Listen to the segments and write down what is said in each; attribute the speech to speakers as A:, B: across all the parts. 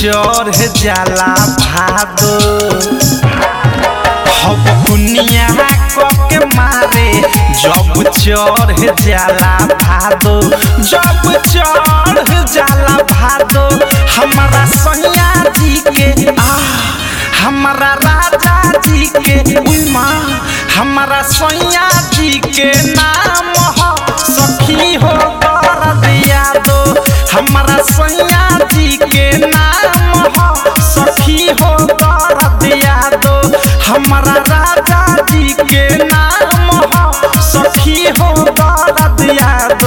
A: चढ़ जाला भादो हम दुनिया के मारे जब चढ़ जाला भादो जब चढ़ जाला भादो हमारा सैया जी के आ हमारा राजा जी के उमा हमारा सैया जी के नाम हो सखी हो कर दिया दो हमारा सैया जी के नाम हो सखी हो कर दिया दो हमारा राजा जी के नाम हो सखी हो कर दिया दो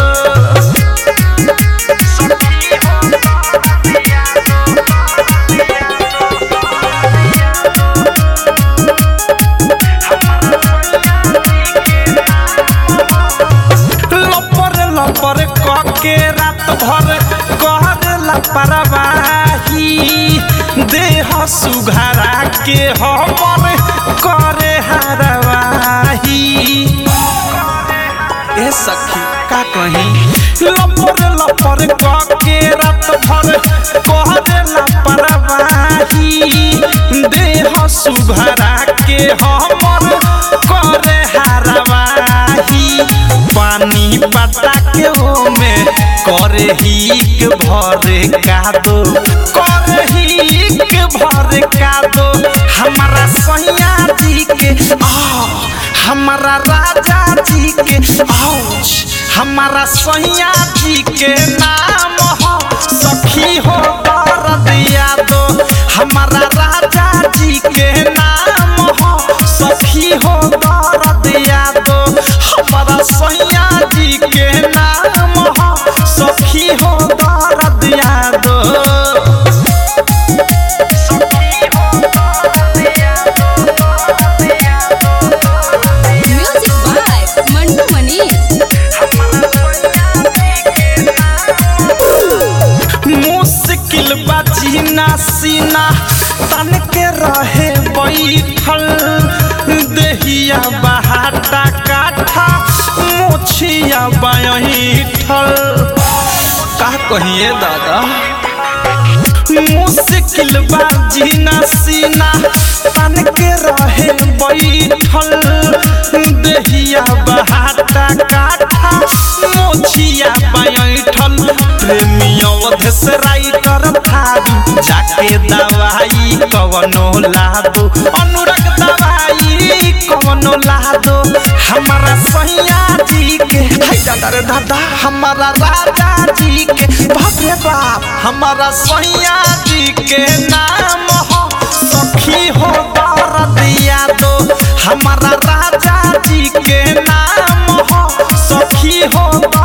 A: लपर लपर के रात भर कर लापरवाही देह सुघरा के हमर करे हरवाही ए सखी का कही लपर लपर के रात भर करे लापरवाही देह सुघरा के हमर करे हरवाही पानी पटा के ओमे करे ही के भरे कादो करे ही के भरे कादो हमारा सैया जी के आ हमारा राजा जी के आउच हमारा सैया जी के नाम हो सखी हो कर दिया दो हमारा राजा जी के नाम हो सखी हो कर दिया दो हमारा सैया जी के नाम हो सखी हो कर दिया दो
B: म्यूजिक बाय मंटू मनीष
A: मुश्किल बजीना सीना तन के रहे बैठल देहिया बहाटा काठा मोछिया बैठल का कहिए दादा मुश्किल बाजीना सीना तन के रहे बैठल देहिया बहाटा काठा मोछिया बैठल प्रेमी अवधेश राइटर थारू जाके दवाई कवनो लादो अनुरग दवाई कवनो लादो हमारा सैया जी के हाय दादा रे दादा हमारा राजा जी के बाप रे बाप हमारा सैया जी के नाम हो सखी हो कर दिया दो हमारा राजा जी के नाम हो सखी हो